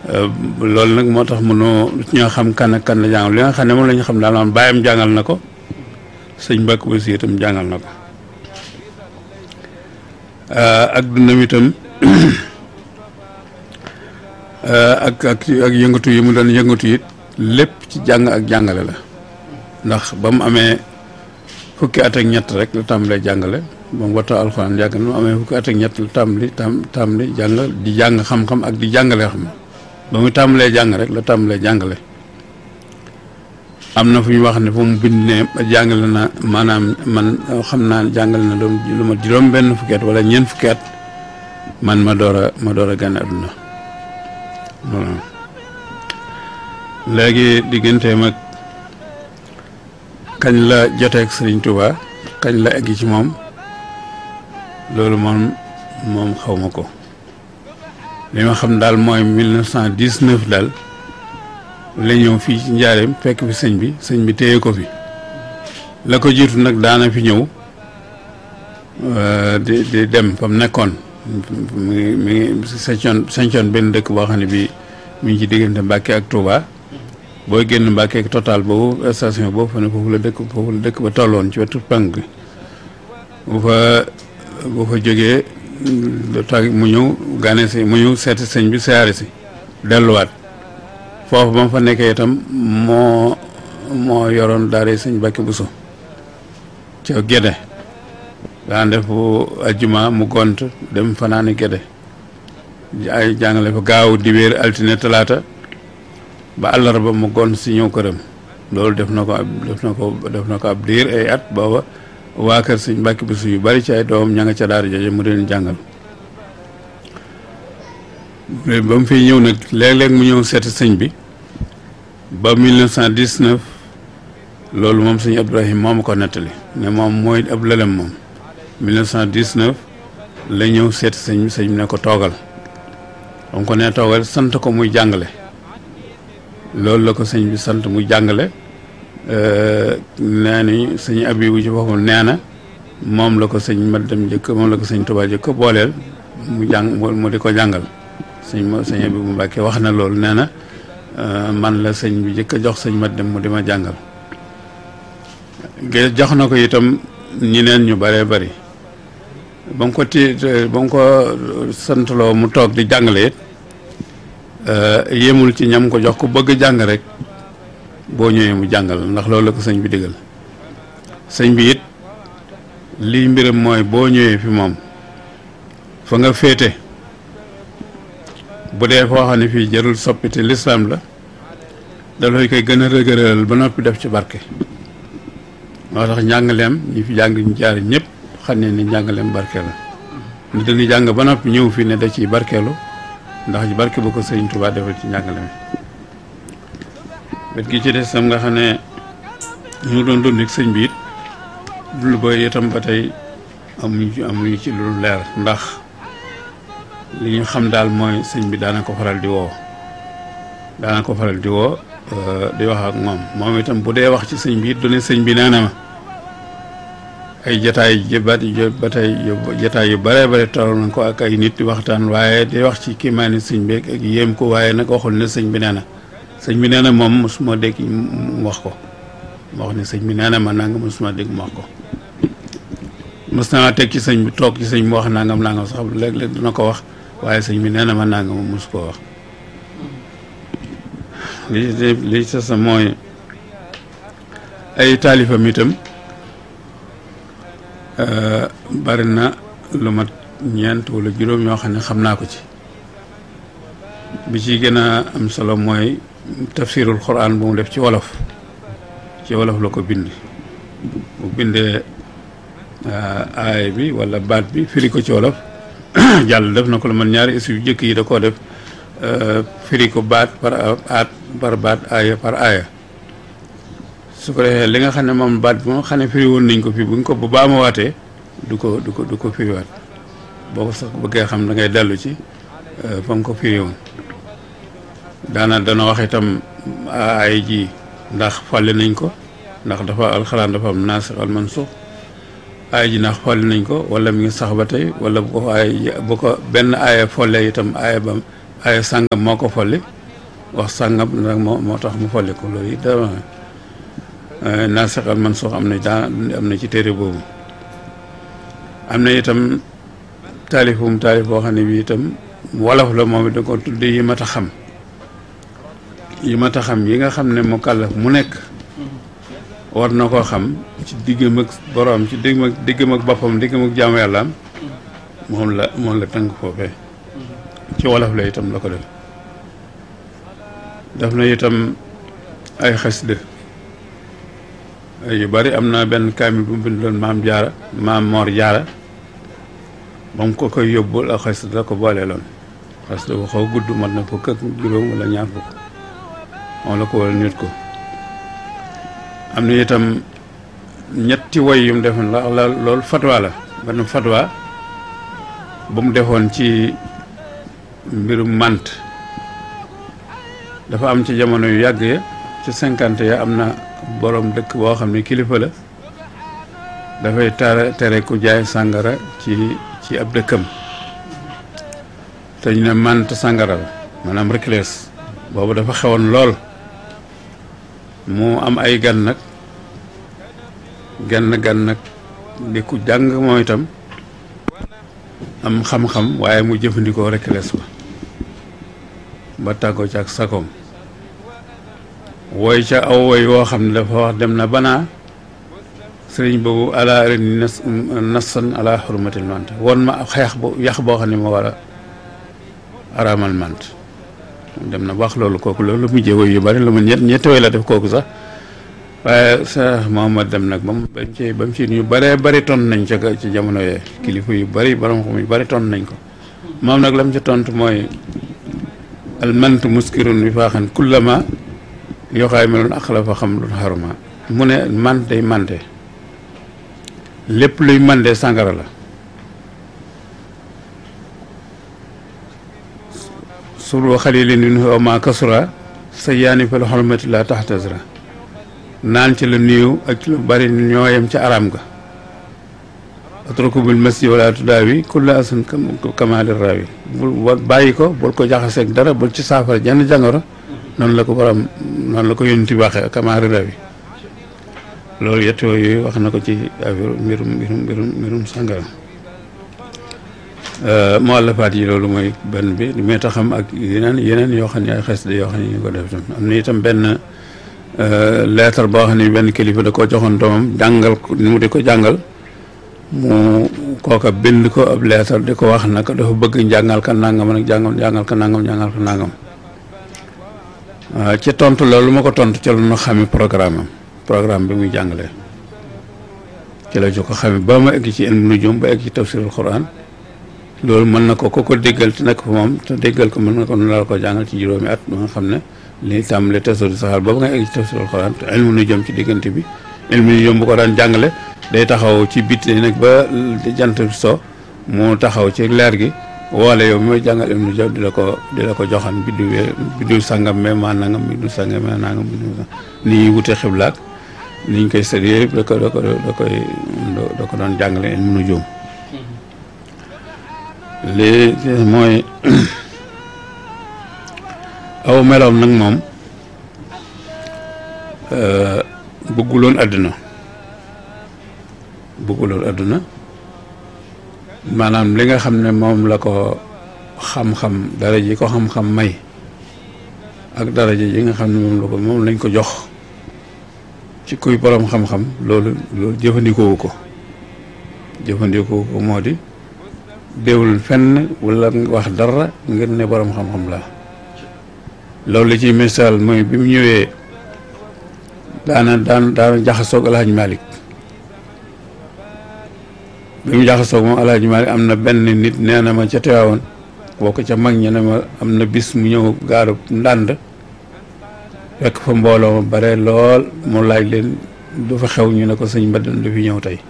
loolu nag moo tax mënoo ñoo xam kan ak kan la jàngal li nga xam ne moom la ñu xam daal maanaam bàyyam jàngal na ko sëñ Mbàkke Bousso itam jàngal na ko ak dundam itam ak ak ak yëngatu yi mu doon yëngatu it lépp ci jàng ak jàngale la ndax ba mu amee fukki at ak ñett rek la tàmbalee jàngale ba mu wattoo alxuraan yàgg na mu amee fukki at ak ñett la tàmbali tam tàmbali jàng di jàng xam-xam ak di jàngale xam ba mu tàmbalee jàng rek la tàmbalee jàngale am na fu ñu wax ne fu mu bind ne jàngale na maanaam man xam naa jàngale na doom lu ma juróom benn fukki at wala ñeent fukki at man ma door a ma door a gane àdduna voilà léegi digganteem ak kañ la joteeg Sëriñ Tuuba kañ la egg ci moom loolu moom moom xaw ma ko li ma xam daal mooy mille neuf cent dix-neuf daal la ñëw fii ci njaareem fekk fi sëñ bi sëñ bi téye ko fi la ko jiitu nag daana fi ñëw di di dem fa mu nekkoon mi ngi mi ngi sañcoon sañcoon benn dëkk boo xam ne bii mi ngi ci diggante Mbàkke ak Touba booy génn Mbàkke ak total boobu station boobu fa ne foofu la dëkk foofu la dëkk ba tolloon ci wetu penk bi bu fa bu fa jógee tag mu ñëw gane si mu ñëw seeti sëñ bi siyaare si delluwaat foofu ba mu fa nekkee itam moo moo yoroon daara sëñ Mbàkke Buso ca Gédé daan def ajjuma mu gont dem fanaani Gédé ay jàngale fa gaaw dibéer altine talaata ba àllarba mu gont si ñëw këram loolu def na ko ab def na ko def na ko ab diir ay at booba waa kër sëñ Mbàkke Buso yu bari ci ay doomam ña nga ca daara jooje mu leen jàngal ba mu fiy ñëw nag léeg-léeg mu ñëw seeti sëñ bi ba 1919 loolu moom sëñ Ibrahim moo ma ko nettali ne moom mooy ab lëlem moom 1919 la ñëw seeti sëñ bi sëñ bi ne ko toogal ba mu ko nee toogal sant ko muy jàngale loolu la ko sëñ bi sant muy jàngale nee ni sëñ Abibu ci boppam nee na moom la ko sëñ ma dem jëkk moom la ko sëñ Tuubaa jëkk booleel mu jàng mu di ko jàngal sëñ ma sëñ Abibu Mbàkke wax na loolu nee na man la sëñ bi jëkk a jox sëñ mat dem mu di ma jàngal jox na ko itam ñeneen ñu bëree bëri ba mu ko ti ba mu ko santloo mu toog di jàngale it yéemul ci ñam ko jox ko bëgg jàng rek boo ñëwee mu jàngal ndax loolu la ko sëñ bi digal sëñ bi it lii mbiram mooy boo ñëwee fi moom fa nga féete bu dee foo xam ne fii jarul soppite lislaam la dafay koy gën a rëgëralal ba noppi def ci barke moo tax njàngaleem ñi fi jàng ñu jaar ñëpp xam ne ni njàngaleem barke la ni dañuy jàng ba noppi ñëw fii ne da ciy barkeelu ndax ci barke bu ko sëriñ Tuubaa defal ci njàngaleem wet gi ci des sam nga xam ne ñu doon dund ak sëñ bi it dul ba itam ba tey amuñu ci amuñu ci lu leer ndax li ñu xam daal mooy sëñ bi daana ko faral di woo daana ko faral di woo di wax ak moom moom itam bu dee wax ci sëñ bi it du ne sëñ bi nee na ma ay jataay jëbat ba tey jataay yu bare bare toll nañ ko ak ay nit di waxtaan waaye di wax ci kiimaani sëñ bi ak yéem ko waaye nag waxul ne sëñ bi nee na sëñ bi nee na moom mosuma dégg mu wax ko ma wax ne sëñ bi nee na ma nangam mosuma dégg mu wax ko mos naa teg ci sëñ bi toog ci sëñ bi wax nangam nangam sax léeg-léeg dina ko wax waaye sëñ bi nee na ma nangam mos koo wax li li ci sa mooy ay taalifam itam bari na lu mat ñeent wala juróom yoo xam ne xam naa ko ci bi ci gën a am solo mooy tafsirul quran bu mu def ci wolof ci wolof la ko bind bu bindee aay bi wala baat bi firi ko ci wolof jàll def na ko lu man ñaari issu yu jëkk yi da koo def firi ko baat par aat par baat aaya par aaya su ko defee li nga xam ne moom baat bi moo xam ne firi woon nañ ko fi bu ñu ko bu baamawaatee du ko du ko du ko firiwaat boo ko sax bëggee xam da ngay dellu ci fa mu ko firi woon daana dana wax itam ay ji ndax fàlle nañ ko ndax dafa alxuraan dafa am naasix al mansuux ay ji ndax folli nañ ko wala mi ngi sax ba tey wala bu ko ay bu ko benn aaya follee itam aaya ba aaya sàngam moo ko folli wax sàngam nag moo moo tax mu folli ko loolu it dama naa saxal man soo am na daa am na ci téere boobu am na itam taalifum taalif boo xam ne bi itam wolof la moom it da ko tudde yi mat a xam yi mat a xam yi nga xam ne mu kàllaf mu nekk war na koo xam ci diggam ak boroom ci diggam ak diggam ak boppam diggam ak jaamu yàllaam moom la moom la tënk foofee ci wolof la itam la ko def def na itam ay xasida yu bari am na benn kaamil bu mu bindoon maam jaara maam moor jaara ba mu ko koy yóbbul ak xasida la ko booleeloon xasida bu xaw gudd mat na fukk ak juróom wala ñaar fukk moom la ko wala nit ko am na itam ñetti woy yu mu defoon la la loolu fatwa la benn fatwa bu mu defoon ci mbirum mànt dafa am ci jamono yu yàgg ya ci cinquante ya am na borom dëkk boo xam ne kilifa la dafay tere tere ku jaay sàngara ci ci ab dëkkam te ñu ne mànt sàngara la maanaam reclès boobu dafa xewoon lool mu am ay gan nag genn gan nag di ku jàng moom itam am xam-xam waaye mu jëfandikoo reclès ba ba tàggoo ci ak sakoom wooy ca aw woy woo xam ne dafa wax dem na banaa sëriñ boobu ala ren nas nassan ala xurmatil mant won ma xeex bu yax boo xam ne ma war a araamal mant dem na wax loolu kooku loolu mujjee woy yu bari lu mu ñett ñetti woy la def kooku sax waaye sa Mohamad dem nag ba mu ba mu ci ba mu ci ñu bëree bëri ton nañ ca ci jamono yee kilifa yu bëri borom xam yu bëri ton nañ ko moom nag la mu ci tontu mooy al mant muskirun bi faaxan kullama yoxaay meloon ak la fa xam lu xaruma mu ne man day mante lépp luy mande sàngara la suru xalilin min huwa ma kasura sa yaani fa la xormati la taxtasra naan ci la néew ak ci lu bari ñooyam ca aram ga atruku bil masi wala tudaawi kulla asan kamaali rawi bul bàyyi ko bul ko jaxaseeg dara bul ci saafara jenn jàngoro noonu la ko borom noonu la ko yónni waxee kamaali rawi loolu yett yooyu wax na ko ci affaire mbirum mbirum mbirum mbirum sàngara muallafaat yi loolu mooy benn bi li may taxam ak yeneen yeneen yoo xam ne ay xes de yoo xam ne ñu ko def tam am na itam benn leetar boo xam ne benn kilifa da koo joxoon doomam jàngal ko ni mu di ko jàngal mu kooka bind ko ab leetar di ko wax naka dafa bëgg njàngal ka nangam nag jàngam jàngal ka nangam jàngal ka nangam ci tontu loolu ma ko tontu ca lu ñu xami programme am programme bi muy jàngalee ci la jo ko xami ba ma egg ci ilmu nujum ba egg ci tafsirul quran loolu mën na ko ko ko déggal te nekk fa moom te déggal ko mën na ko nu la ko jàngal ci juróomi at ba nga xam ne li tàmbale tasawur saxaar boobu nga egg ci tafsirul quran te ilmu nujum ci diggante bi ilmu nujum bu ko daan jàngale day taxaw ci biti nag ba jant so mu taxaw ci leer gi woole yow mi may jàngal ilmu nujum di la ko di la ko joxan biddiw biddiw sàngam me maa nangam biddiw sàngam me nangam biddiw ni ñuy wute xiblaak ni ñu koy sëd yëpp da ko da ko da koy da ko doon jàngale ilmu nujum lii mooy aw meloom nag moom bëgguloon àdduna bëgguloon àdduna maanaam li nga xam ne moom la ko xam-xam dara ji ko xam-xam may ak dara ji yi nga xam ne moom la ko moom lañ ko jox ci kuy borom xam-xam loolu loolu jëfandikoowu ko jëfandikoowu ko moo di déewul fenn wala wax dara ngir ne borom xam-xam la loolu li ci misaal mooy bi mu ñëwee daana daan daana jaxasoog alhaji malik bi mu jaxasoog moom alhaji malik am na benn nit nee na ma ca teewoon boo ko ca mag ñi ne ma am na bis mu ñëw gaaru ndànd fekk fa mbooloo ma bare lool mu laaj leen du fa xew ñu ne ko sëñ Mbadan du fi ñëw tey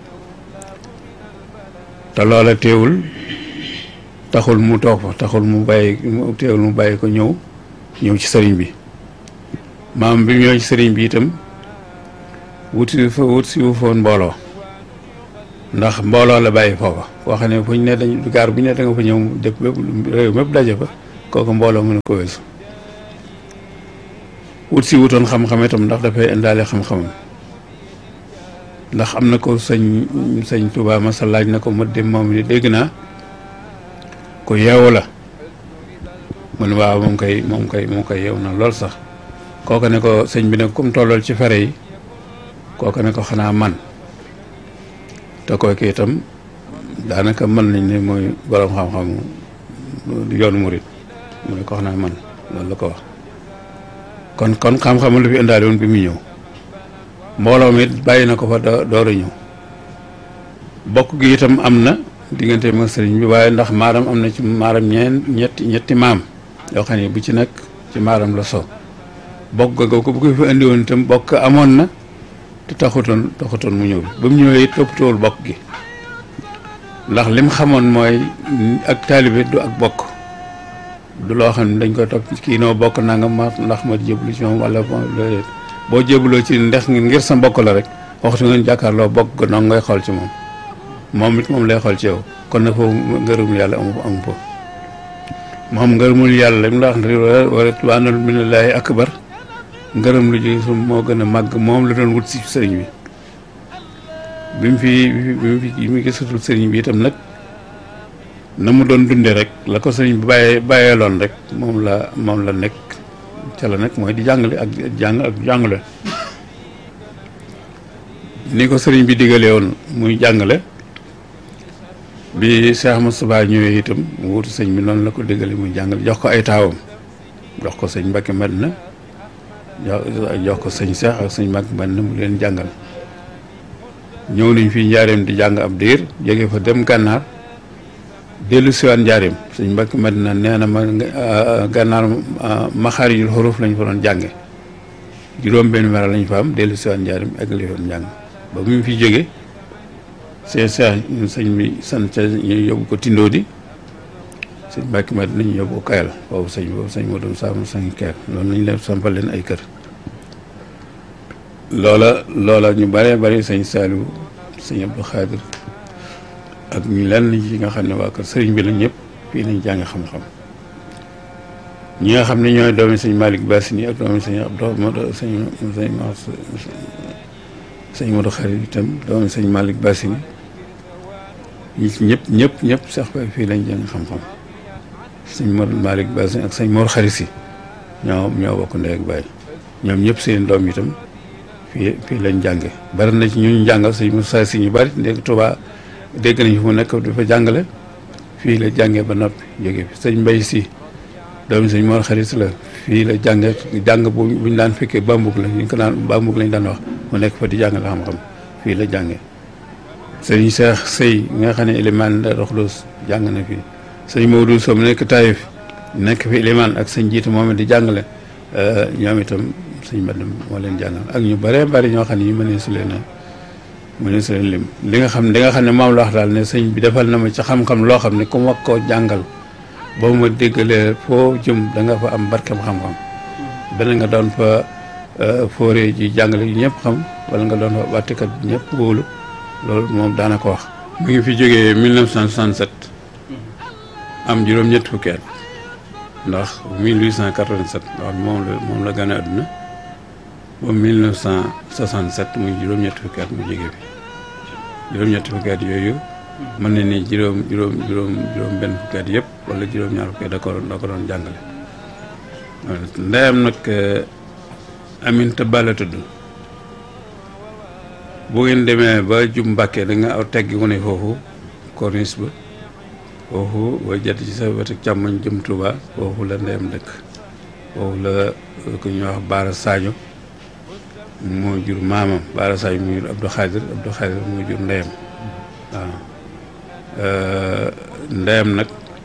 te loola teewul taxul mu toog fa taxul mu bàyyi teewul mu bàyyi ko ñëw ñëw ci sëriñ bi maam bi ñëw ci sëriñ bi itam wuti fa wut si wu foon mbooloo ndax mbooloo la bàyyi foofa koo xam ne fu ñu ne dañ gaar bu ñu ne da nga fa ñëw dëpp bépp réew mépp daje fa kooku mbooloo mën a ko weesu wut si wutoon xam-xam itam ndax dafay indaale xam-xamam ndax am na ko sëñ sëñ Tuubaa masa laaj na ko ma dem moom ni dégg naa ko yeewu la mu ne waaw moom koy moom koy moom koy yeewu na lool sax kooku ne ko sëñ bi ne kum tollool ci fere yi kooku ne ko xanaa man te kooku itam daanaka mën nañ ne mooy borom xam-xamu yoonu murit mu ne ko xanaa man loolu la ko wax kon kon xam-xam lu fi indaale woon bi muy ñëw mbooloo mi bàyyi na ko fa door a ñëw bokk gi itam am na diggante ma sëriñ bi waaye ndax maaram am na ci maaram ñeen ñetti ñetti maam yoo xam ne bu ci nekk ci maaram la so bokk ga ko bu ko fi indi woon itam bokk amoon na te taxutoon taxutoon mu ñëw ba mu ñëwee it toppatoowul bokk gi ndax lim xamoon mooy ak taalibe du ak bokk du loo xam ne dañ koy topp kii noo bokk nangam ma ndax ma jébbalu ci moom wala boo jébbaloo ci ndex ngir sa mbokk la rek waxtu ngeen jàkkaarloo bokk ga noonu ngay xool ci moom moom it moom lay xool ci yow kon nag foofu ngërëmul yàlla amu amu foofu moom ngërëmul yàlla li mu la wax wa ridwaanun minallaahi akbar ngërëm lu ji su moo gën a màgg moom la doon wut si sëriñ bi bi mu fi bi mu fi bi mu gisatul sëriñ bi itam nag na mu doon dundee rek la ko sëriñ bi bàyyee bàyyeeloon rek moom la moom la nekk ca la nekk mooy di jàngale ak jàng ak jàngale ni ko sëriñ bi digalee woon muy jàngale bi Cheikh Moustapha ñëwee itam mu wutu sëñ bi noonu la ko digalee muy jàngale jox ko ay taawam jox ko sëñ Mbacke Madina jox ko sëñ Cheikh ak sëñ Mbacke Madina mu leen jàngal ñëw nañ fii njaareem di jàng ab diir jóge fa dem gànnaar dellu siwaat njaareem sëñ Mbacke Madina nee na ma gànnaar maxaarijul xuruf lañ fa doon jànge juróom benn weer lañ fa am dellu siwaat njaareem ak li doon jàng ba mu fi jóge sëñ Cheikh sëñ bi sant ca ñu yóbbu ko tindoo di sëñ Mbacke Madina ñu yóbbu ko kayal boobu sëñ boobu sëñ moo doon saamu sëñ kayal loolu lañ leen sampal leen ay kër loola loola ñu bëree bëri sëñ Saliou sëñ Abdou Khadir ak ñu lenn yi nga xam ne waa kër sëriñ bi la ñëpp fii lañ jàng xam-xam ñi nga xam ne ñooy doomi sëñ Malick Bassini ak doomi sëñ Abdou Modou sëñ sëñ sëñ Modou Khadir itam doomi sëñ Malick Bassini ñi ci ñëpp ñëpp ñëpp sax ba fii lañ jàng xam-xam sëñ Modou Malick Bassini ak sëñ Mor Xarit si ñoo ñoo bokk ndey ak baay ñoom ñëpp seen doom itam fii fii lañ jànge bari na ci ñu jàngal sëñ Moussa si ñu bari dégg Touba dégg nañ fi mu nekk dafa jàngale fii la jàngee ba noppi jóge fi sëñ Mbay si doomi sëñ Mor Xarit la fii la jànge jàng bu buñ daan fekkee bambug la ñu ko daan bambug lañ daan wax mu nekk fa di jàngale xam-xam fii la jànge sëñ Cheikh Sey nga xam ne Elimaan la Roxlos jàng na fii sëñ Maodo Sow mu nekk Taïf nekk fi Elimaan ak sëñ jiitu moom di jàngale ñoom itam sëñ Mbadam moo leen jàngal ak ñu bëree bëri ñoo xam ne ñu mënee su leen a mënee su leen lim li nga xam li nga xam ne moom la wax daal ne sëñ bi defal na ma ci xam-xam loo xam ne ku ma koo jàngal boo ma déggalee foo jëm da nga fa am barkem xam-xam benn nga doon fa fooree ji jàngale yi ñëpp xam wala nga doon fa wàttikat ñëpp wóolu loolu moom daana ko wax mi ngi fi jógee 1967 am juróom-ñett fukki at ndax 1887 ndax moom la moom la gane àdduna ba 1967 muy juróom-ñett fukki at mu jóge fi juróom-ñett fukki at yooyu mën na ni juróom juróom juróom juróom benn fukki at yëpp wala juróom-ñaar fukki at da ko da ko doon jàngale ndeyam nag Aminta Ba la tudd bu ngeen demee ba jub Mbàkke da nga aw teggi wu ne foofu corniche ba foofu booy jot ci sa wetu càmmoñ jëm Touba foofu la ndeyam dëkk foofu la ku ñuy wax Baara Sadio moo jur maamam Baara Sadio moo jur Abdou Khadir Abdou Khadir moo jur ndeyam waaw ndeyam nag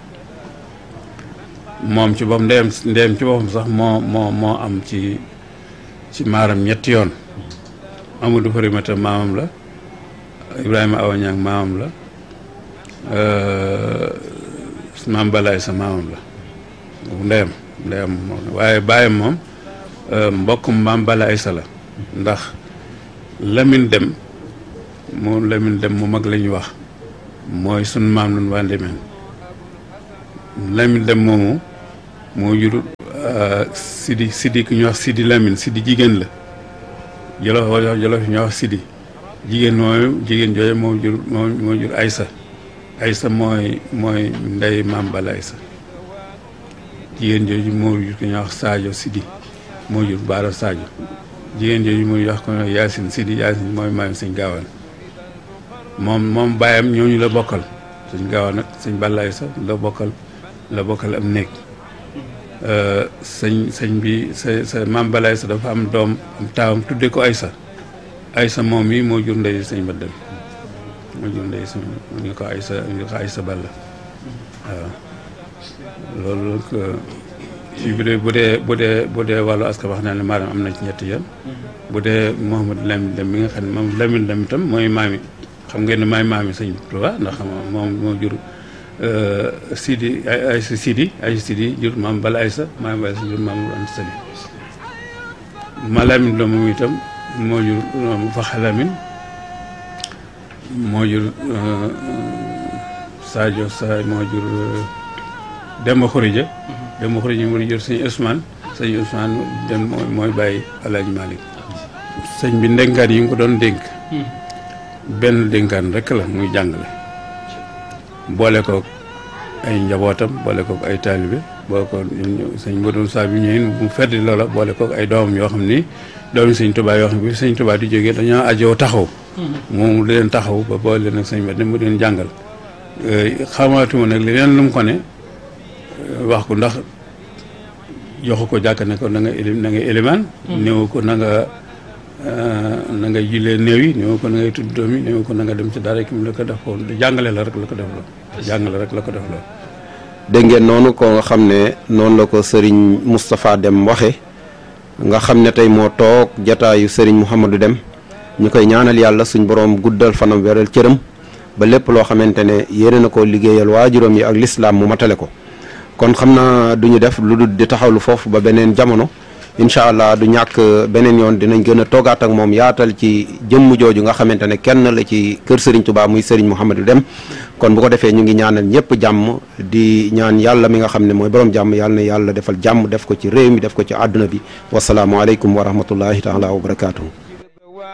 moom ci boppam ndeyam ndeyam ci boppam sax moo moo moo am ci ci maaram ñetti yoon Amadou Farimata maamam la Ibrahima Awañang maamam la maam balaay sa maamam la ndeyam ndeyam moom waaye bàyyam moom mbokkum maam balaay sa la ndax Lamine Dem mu Lamine Dem mu mag la ñuy wax mooy sun maam nun waa Ndemeen Lamine Dem moomu moo jur Sidi Sidi ku ñuy wax Sidi Lamine Sidi jigéen la Jolof wala Jolof ñuy wax Sidi jigéen mooy jigéen jooju moo jur moo moo jur Aysa Aysa mooy mooy ndey maam Bala Aysa jigéen jooju moo jur ku ñuy wax Sadio Sidi moo jur Baara Sadio jigéen jooju muy wax ko Yaasin Sidi Yaasin mooy maam sëñ Gaawaan moom moom bàyyam ñooñu la bokkal sëñ Gaawaan nag sëñ Bala Aysa la bokkal la bokkal am néeg sëñ sëñ bi sa sa maam Bala Aysa dafa am doom am taawam tudde ko Aysa Aysa moom mi moo jur ndey sëñ Badal moo jur ndey sëñ ñu ko Aysa ñu ko Aysa Balla waaw loolu nag ci bu dee bu dee bu dee bu dee wàllu askan wax naa ne maanaam am na ci ñetti yoon bu dee Mouhamadou Lamine Dem bi nga xam ne moom Lamine Dem itam mooy maami xam ngeen ne maay maami sëñ Tuubaa ndax moom moo jur Sidi ay Aysa Sidi Aysa Sidi jur maam Bala Aysa maam Bala Aysa jur maam Anta Sali ma Lamine la moom itam moo jur Faxa Lamine moo jur Sadio Sa moo jur Demba Xurija Demba Xurija moo jur sëñ Ousmane sëñ Ousmane dem mooy mooy bàyyi Alaaji Malick sëñ bi ndénkaan yi nga ko doon dénk benn dénkaan rek la muy jàngale boole ko ay njabootam boole ko ay taalibe boole ko sëñ Modou Sa bi ñëwee mu feddi loola boole ko ay doomam yoo xam ni doomi sëñ Tuubaa yoo xam ne bi sëñ Tuubaa di jógee dañoo ajoo taxaw moom di leen taxaw ba boole leen ak sëñ ba dem mu leen jàngal xamaatuma nag leneen lu mu ko ne wax ko ndax joxu ko jàkk ne ko na nga élim na nga élimaan néew ko na nga na nga jullee néew yi néew ko na ngay tudd doom yi néew ko na nga dem ci dara ki mu la ko def ko jàngale la rek la ko def loo jàngale rek la ko def loo dégg ngeen noonu ko nga xam ne noonu la ko sëriñ Moustapha Dem waxe nga xam ne tey moo toog jataayu sëriñ Mouhamadou Dem ñu koy ñaanal yàlla suñ borom guddal fanam weral cëram ba lépp loo xamante ne yéene na ko liggéeyal waajuram yi ak lislaam mu matale ko kon xam naa du ñu def lu dul di taxawlu foofu ba beneen jamono incha allah du ñàkk beneen yoon dinañ gën a toogaat ak moom yaatal ci jëmm jooju nga xamante ne kenn la ci kër Serigne Touba muy Serigne Mouhamadou Dem kon bu ko defee ñu ngi ñaanal ñëpp jàmm di ñaan yàlla mi nga xam ne mooy borom jàmm yàlla na yàlla defal jàmm def ko ci réew mi def ko ci àdduna bi wasalaamualeykum wa rahmatullahi taala wa barakaatu.